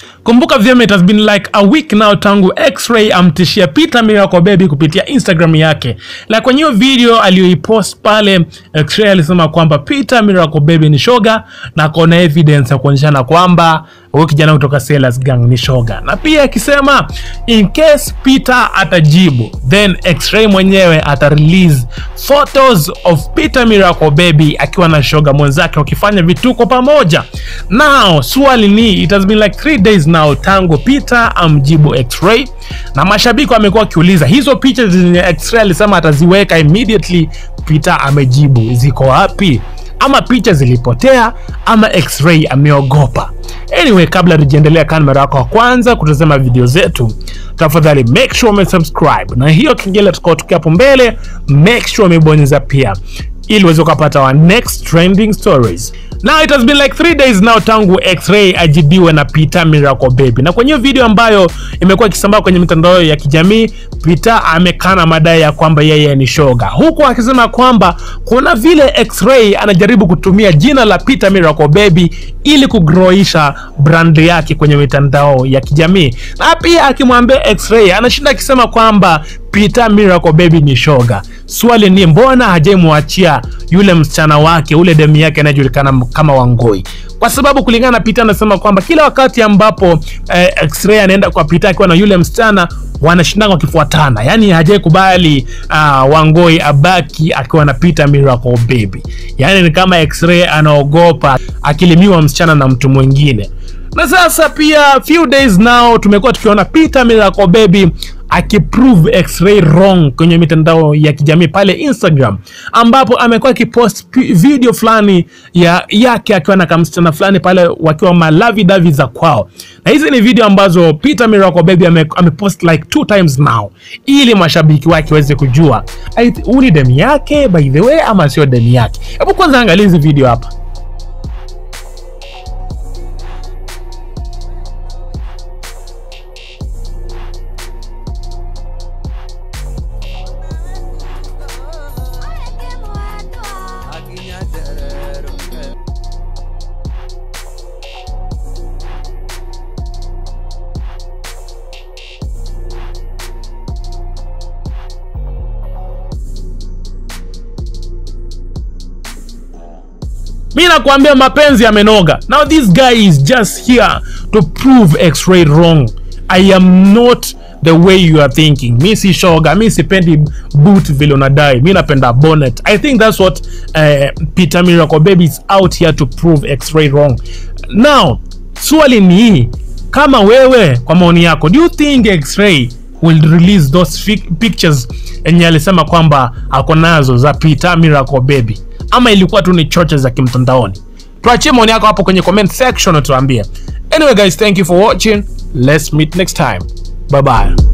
Kumbuka vyema, it has been like a week now tangu X-Ray amtishia Peter Miracle Baby kupitia Instagram yake. Na kwenye hiyo video aliyoipost pale, X-Ray alisema kwamba Peter Miracle Baby ni shoga na kona evidence ya kuonyeshana kwamba huyu kijana kutoka Sailors Gang ni shoga, na pia akisema in case Peter atajibu then X-Ray mwenyewe ata release photos of Peter Miracle Baby akiwa na shoga mwenzake wakifanya vituko pamoja. Now swali ni it has been like three days now tangu Peter amjibu X-Ray, na mashabiki wamekuwa wakiuliza hizo picha zenye X-Ray alisema ataziweka immediately Peter amejibu ziko wapi? Ama picha zilipotea ama X-Ray ameogopa? Anyway, kabla tujiendelea, kama mara yako wa kwanza kutazama video zetu, tafadhali make sure umesubscribe na hiyo kengele tutakaotokea hapo mbele, make sure umebonyeza pia ili uweze kupata our next trending stories. Now it has been like three days now tangu X-Ray ajibiwe na Peter Miracle Baby, na kwenye video ambayo imekuwa ikisambaa kwenye mitandao ya kijamii, Peter amekana madai ya kwamba yeye ni shoga, huku akisema kwamba kuna vile X-Ray anajaribu kutumia jina la Peter Miracle Baby ili kugroisha brand yake kwenye mitandao ya kijamii, na pia akimwambia X-Ray anashinda akisema kwamba Peter Miracle Baby ni shoga. Swali ni mbona hajamwachia yule msichana wake ule demu yake anayejulikana kama Wangoi? Kwa sababu kulingana na Peter anasema kwamba kila wakati ambapo eh, X-Ray anaenda kwa Peter akiwa na yule msichana wanashindana wakifuatana, yaani hajai kubali uh, Wangoi abaki akiwa na Peter Miracle Baby, yaani ni kama X-Ray anaogopa akilimiwa msichana na mtu mwingine. Na sasa pia few days now tumekuwa tukiona Peter Miracle Baby akiprove X-Ray wrong kwenye mitandao ya kijamii pale Instagram, ambapo amekuwa akipost video fulani ya yake akiwa na kamsichana fulani pale wakiwa malavi davi za kwao, na hizi ni video ambazo Peter Miracle Baby ame, amepost like two times now, ili mashabiki wake waweze kujua huu ni demu yake by the way ama sio demu yake. Hebu kwanza angalia hizi video hapa. Mi nakwambia mapenzi yamenoga. Now this guy is just here to prove X-Ray wrong. I am not the way you are thinking. Mi si shoga, mi sipendi boot vile unadai. Mi napenda bonnet. I think that's what uh, Peter Miracle Baby is out here to prove X-Ray wrong. Now, swali ni hii, kama wewe kwa maoni yako, do you think X-Ray will release those pictures enye alisema kwamba ako nazo za Peter Miracle Baby ama ilikuwa tu ni choche za kimtandaoni? Tuachie maoni yako hapo kwenye comment section, tuambie. Anyway guys, thank you for watching. Let's meet next time. Bye bye.